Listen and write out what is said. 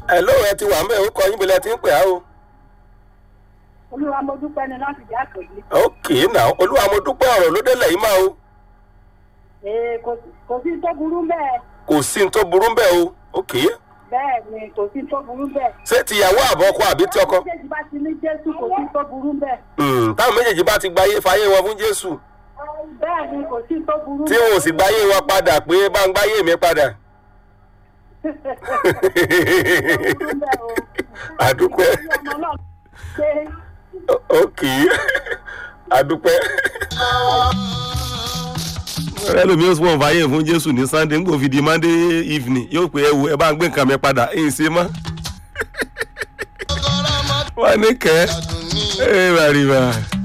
ẹ lóò ẹ ti wà ń bẹ̀ ó kọ yín bílẹ̀ tí ń pè á o. olúwa mo dúpẹ́ ni láti jẹ́ àkọ́jú. ok now olúwa mo dúpẹ́ ọ̀rọ̀ ló délẹ̀ yìí máa o. ee kò sí- kò sí tó burú bẹ́ẹ̀ kò sí ní tó burú bẹ́ẹ̀ o ok bẹ́ẹ̀ ni kò sí tó burú bẹ́ẹ̀. ṣé tìyàwó àbọ̀kọ àbí tí ọkọ. méjèèjì bá ti ní jésù kò sí tó burú bẹ́ẹ̀. Hmm, táwọn méjèèjì bá ti gbayé fayé wọn fún jésù bẹ́ẹ̀ ni kò sí tó burú tí wọn ò sì gbayé wọn padà pé bá ń gbayé mi padà. àdúpẹ́ ok àdúpẹ́. ẹlòmíín sọ wọn fàyè fún jésù ní sunday ngbò fi di monday evening yóò pé ẹ wo ẹ bá ń gbé nǹkan mi padà èyí ṣe mọ́. wọ́n ní kẹ́ ẹ bàrìbà.